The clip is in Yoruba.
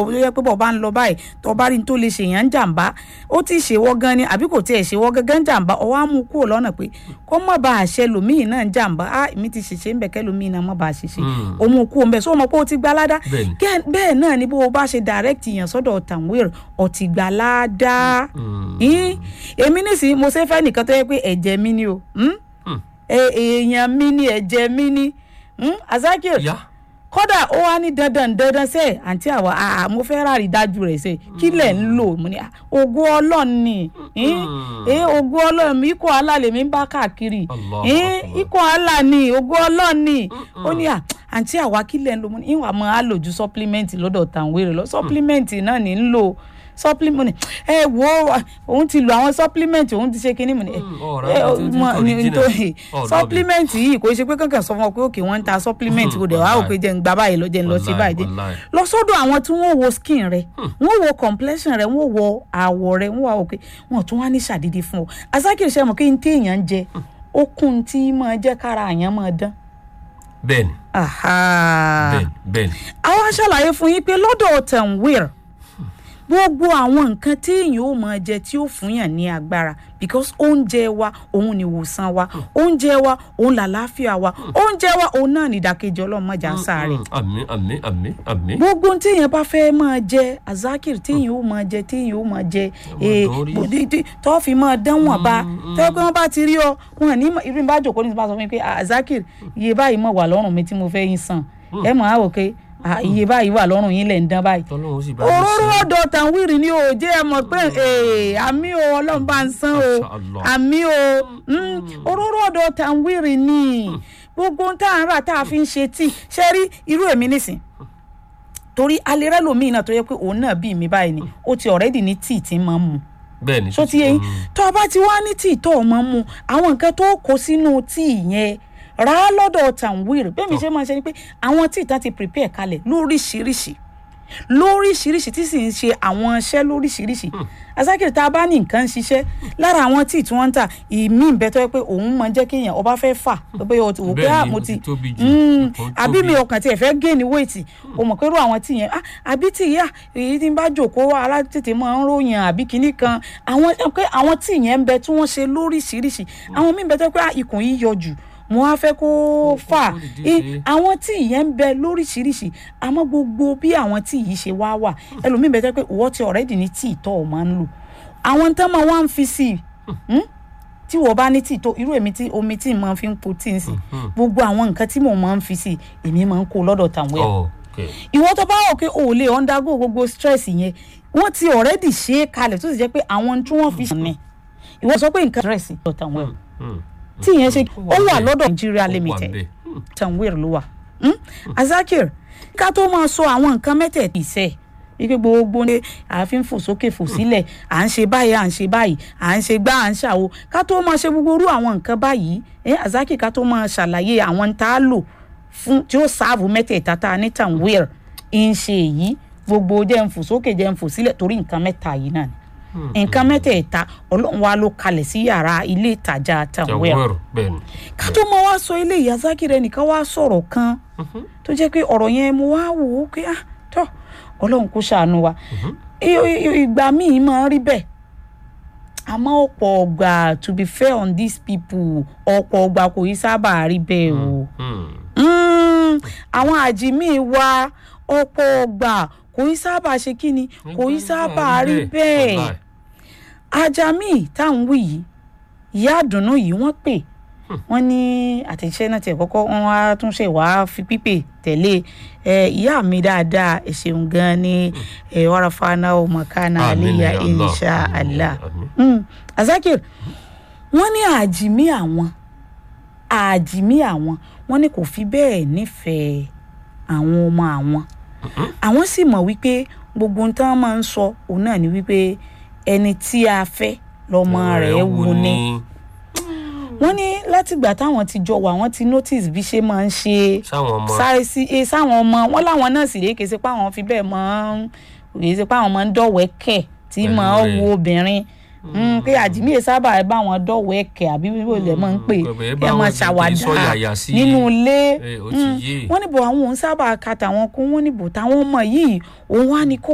ó yẹ pé bọ̀ bá ń lọ báyìí tó bá rí ní tó lè ṣèyàn ń jàǹbá ó ti ṣèwọ́ gan ni àbí kò tiẹ̀ ṣèwọ́ gángan jàǹbá ọwọ́ á mú kúrò lọ́nà pé kó má bàa ṣe lòmíì náà ń jàǹbá á èmi ti ṣèṣe ń bẹ̀ kẹ́ lòmíì náà má bàa ṣèṣe Mm. ó mú kúrò ń bẹ̀ sọ ma pé ó ti gba ládá Bẹ́ẹ̀ni. Gẹ́- bẹ́ẹ̀ náà ni bó o bá ṣe direct yàn sọ́dọ̀ Tanweer ó ti gba ládá Mm. Yín, èmi nísìnyí mo ṣe fẹ́ nìkan tó yẹ pé ẹ̀jẹ̀ mi ni o hmm? Mm. Ẹ- èèyàn mi ni ẹ̀jẹ̀ mi ni hmm? Azakir ìyá kódà ó wá ní dandan dandan sẹ àǹtí àwa àà mo fẹ́ rárí dájú rẹ̀ sẹ kí lẹ̀ ń lò mo ní "Ah, ògo ọlọ́run ni ẹ ògo ọlọ́run mi ikọ̀ alálẹ̀ mi ń bá káàkiri Allahu Eh, Akbar. ikọ̀ alá ni ògo ọlọ́run ni ó ní à àǹtí àwa kí lẹ̀ ń lò mo ní ìwà máa lò ju supplement lọ́dọ̀ Tanweer lọ supplement náà ní ń lò supplement ẹ wo òun ti lo àwọn supplement òun ti ṣe kinní mu ni ẹ Mm, ọ̀rọ̀ ẹ, àwọn tó ti mọ- ń ní- original. nítorí Ọ̀rọ̀ supplement yìí kò ṣe pé kankan sọ fún ọ pé òkè wọn ń ta supplement kò dẹ̀ wá Wàláì. òkè jẹ́ ń gba báyìí lọ jẹ́ ń lọ sí Wàláì, báyìí jẹ́ wàláì. lọ sọ́dọ̀ àwọn tí wọ́n wo skin rẹ wọ́n wo complexion rẹ wọ́n wo àwọ̀ rẹ wọ́n wà òkè wọ́n tún wá ní ṣàdédé fún ọ asákìrì ṣe mọ̀ kí n tí èèyàn ń jẹ ó kún tí máa jẹ́ kára àyàn máa dán. bẹ́ẹ̀ni Aha. bẹ́ẹ̀ni bẹ́ẹ̀ni àwa ṣàlàyé fún yín pé lọ́dọ̀ Tanweer gbogbo àwọn nǹkan tí èèyàn ó máa jẹ tí ó fún yàn ní agbára because oúnjẹ wa òun ni ìwòsàn wa oúnjẹ wa òun làlàáfíà wa oúnjẹ wa òun náà ní ìdàkejì ọlọ́mọjà sáré Mm, àmín àmín àmín àmín gbogbo ohun téèyàn bá fẹ́ máa jẹ azakir téèyàn ó máa jẹ téèyàn ó máa jẹ ee, dán rí. bó- tí- tí- tó fi máa dán wọn bá tẹ́ pé wọ́n bá ti rí ọ wọn ní mọ̀- irú bá jòkó ní ti bá sọ fún mi pé "Ah, azakir iye báyìí mọ̀ wà lọ́rùn mi tí mo fẹ́ yín san ẹ mọ̀ á wò pé "Ah, iye báyìí wà lọ́rùn yín lẹ̀ ń dán báyìí tọ́lọ́run ó sì bá mi òróró ṣe. ọ̀dọ̀ Tanweer ni o jẹ́ ẹ mọ̀ pé ee, àmì o ọlọ́run bá ń san o Masha Allah. àmì o mm, òróró ọ̀dọ̀ Tanweer ni gbogbo ohun tá à ń rà tá a fi ń ṣe tíì ṣe rí irú èmi nísìn torí alẹ́rẹ́ lomi náà tó yẹ pé òun náà bí mi báyìí ni ó ti ọ̀rẹ́dì ní tíì tí ń máa ń mu bẹ́ẹ̀ni so ti yẹn tó o bá ti wá ní tíì tó o máa ń mu àwọn nǹkan tó kó sínú tíì yẹn rà á lọ́dọ̀ Tanweer bẹ́ẹ̀ mi ṣe máa ń ṣe ni pé àwọn tíì tán ti prepare kalẹ̀ lóríṣiríṣi lóríṣiríṣi tí sì ń ṣe àwọn iṣẹ́ lóríṣiríṣi asákìrì tá a bá ní nǹkan ń ṣiṣẹ́ lára àwọn tíì tí wọ́n ń tà ìmí ìbẹ́ tó yẹ pé òun máa ń jẹ́ kéèyàn ọba fẹ́ fà pé o ti wò pé Bẹ́ẹ̀ni, ah mo ó ti ti tóbi jù, Mm, nǹkan àbí mi tóbi. ọkàn tiẹ̀ fẹ́ gé ní wéètì o mọ̀ pé irú àwọn tíì yẹn ah àbí tíì yá èyí tí ń bá jòkó ara tètè máa ń ròyìn àbí kinní kan àwọn pé àwọn tíì yẹn ń bẹ tí wọ́n ṣe lóríṣiríṣi àwọn míì bẹ tó yẹ pé ah, ikùn yìí yọ jù mo wá fẹ́ kó fà kó dìde I- sí. àwọn tíì yẹn ń bẹ lóríṣiríṣi àmọ́ gbogbo bí àwọn tíì yìí ṣe wá wà ẹlòmíì bẹ tó yẹ pé ìwọ ti ọ̀rẹ́dì ní tíì tó o máa ń lò àwọn tán máa wá ń fi sí i hmm? tí wọ́n bá ní tíì tó irú èmi tí omi tí mo fi ń po tíì ń sí gbogbo àwọn nǹkan tí mo máa ń fi sí i èmi máa ń kó lọ́dọ̀ Tanweer ok ìwọ tó bá wò pé o ò lè undergo gbogbo stress yẹn wọ́n ti already ṣe é kalẹ̀ tó sì jẹ́ pé àwọn tí wọ́n fi sùn ni ìwọ sọ pé nǹkan stress lọ Tanweer Mm. tí ìyẹn ṣe ó wà bẹ́ẹ̀. lọ́dọ̀ Nigeria Ó wà limited bẹ́ẹ̀. Mm. Tanweer ló wà Hmm? Azakir ká tó máa sọ àwọn nǹkan mẹ́tẹ̀ẹ̀tì sẹ́ẹ̀ wípé gbogbo ní ààfin fò sókè fò sílẹ̀ à ń ṣe báyìí à ń ṣe báyìí à ń ṣe gbá à ń ṣàwo ká tó máa ṣe gbogbo irú àwọn nǹkan báyìí ẹ Azakir ká tó máa ṣàlàyé àwọn tá a lò fún tí ó sáàbù mẹ́tẹ̀ẹ̀ta tá a ní Tanweer ń ṣe èyí gbogbo jẹ́ ń fò sókè jẹ́ ń fò sílẹ̀ torí nǹkan mẹ́ta yìí náà ni nǹkan mẹ́tẹ̀ẹ̀ta ọlọ́run wa ló kalẹ̀ sí yàrá ilé ìtajà Tanweer Tanweer bẹ́ẹ̀ni ká tó máa wá sọ ilé ìyá Zakir ẹnìkan wá sọ̀rọ̀ kan tó jẹ́ pé ọ̀rọ̀ yẹn mo wá wò ó pé ah tọ́ ọlọ́run kó ṣàánú wa I- i- ìgbà míì máa ń rí bẹ́ẹ̀ àmọ́ ọ̀pọ̀ ọgbà to be fair on these people ọ̀pọ̀ ọgbà kò yí sábà rí bẹ́ẹ̀ o Mm. Mm, àwọn àjìmí wa ọ̀pọ̀ ọgbà kò yí sábà ṣe kí ni kò yí sábà rí bẹ́ẹ̀ Wàláì. ajami táwọn wí yìí ìyá àdùnnú yìí wọ́n pè wọ́n ní àtẹ̀jíṣẹ́ náà tiẹ̀ kọ́kọ́ wọ́n wá tún ṣe wá fi pípè tẹ̀lé ẹ ìyá mi dáadáa ẹ ṣeun gan ni ẹ wàràfàánà ọmọkànà Àmín àlẹyà ya Allah. insha Àmín, Allah àmín. Mm, Azakir wọ́n ní àjìmí àwọn àjìmí àwọn wọ́n ní kò fi bẹ́ẹ̀ nífẹ̀ẹ́ àwọn ọmọ àwọn àwọn sì mọ̀ wípé gbogbo ohun tí wọ́n máa ń sọ òun náà ni wípé ẹni tí a fẹ́ lọ́mọ rẹ̀ wù ni wọ́n ní látìgbà táwọn ti jọ wà wọ́n ti notice bí ṣe máa ń ṣe sáwọn ọmọ sáré sí e sáwọn ọmọ wọn láwọn náà sì rèé kèé ṣe pé àwọn fi bẹ́ẹ̀ máa ń kèé ṣe pé àwọn máa ń dọ̀wẹ́kẹ̀ tí Pẹ̀lú máa ń rẹ̀. wo obìnrin Mm, pé àjìmí ẹ sábà bá wọn dọ̀wẹ́kẹ̀ àbí bíbó ilẹ̀ máa ń pè Mm, pẹ̀lú ẹ báwọn máa ti ṣàwàdà sọ yàyà sí nínú ilé ẹ, ó ti Mm, yé. wọ́n ní bò àwọn òun sábà ka tàwọn kún wọ́n ní bò táwọn ọmọ yìí òun wá ní kó